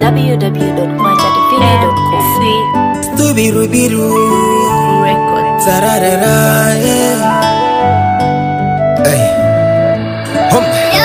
www.kwachadivine.com. Stubirubiru Records. Tararara yeah. Ay. Hum.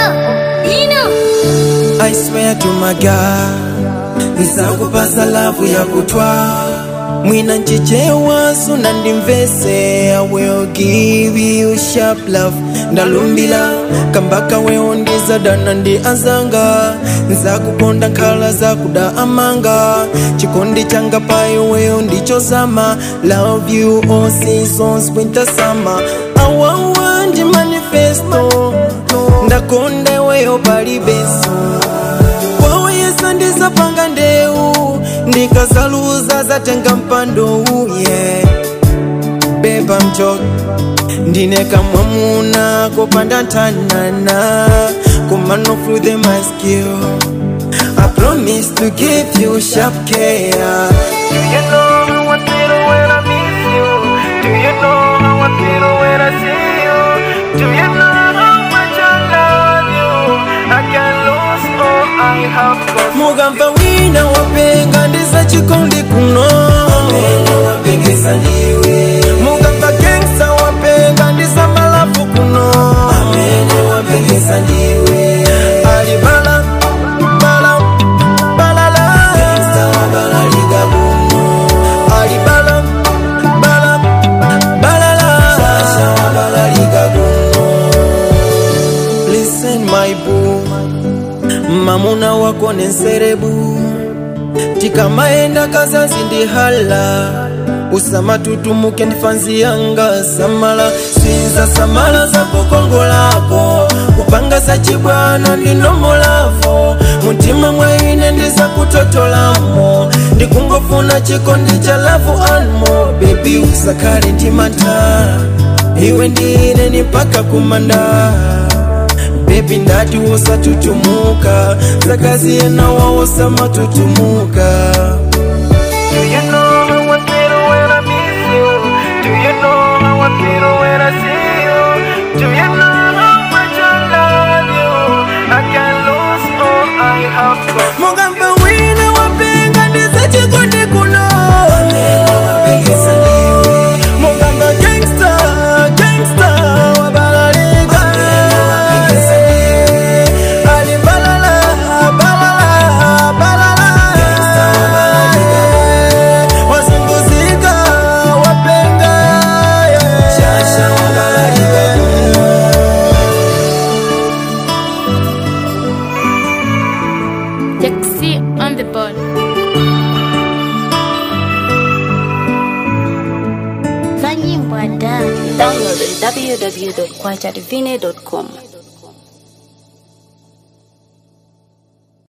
I swear to my God Nzakupasa lavu ya kutwa Mwina nchichewa suna ndimvese I will give you sharp love ndalumbila kambaka wewo ndizadana ndi azanga nzakukonda nkhala zakuda amanga chikondi changa pa iweyo ndichozama love you all seasons winter summer awawa ndi manifesto ndakonda iweyo palibeso waweyesa ndizapanga ndeu ndikazaluza zatenga mpandowu yeah. beba mchoki ndine kamwamuna kopanda ntanana kumano through the my skill I promise to give you sharp care Do you know how I feel when I miss you? Do you know how I feel when I see you? Do you know how much I love you? I can lose all I have got Mugamba wina wapenga ndiza chikondi kuno Mugamba gangsta wapenga ndiza malafu kuno Alibala bala balala Alibala bala balala Listen my boo Mamuna wako ni nserebu tikamaenda kazazi ndi hala usama tutumuke ndifanzi yanga samala sinza samala za kukongo lako kupanga za chibwana ndinomolavo mutima mwaine ndiza kutotolamo ndikungofuna chikondi cha lavu anmo bebi usakale ndimanta iwe ndine ni mpaka kumanda bebi ndati wosatutumuka zakazi yena wawosama tutumuka Do you know how I feel when I miss you? Do you know how I feel when I see you? Do you know how much I love you? I can lose all I have got. Mugamba wina wapenga ndiza chikondi kuno. Mugamba gangsta, gangsta wabalalika. Ali balala, balala, balala. Wazunguzika, wapenga, yeah. Taxi on the board. za nyimbo ada Download www.kwachadivine.com.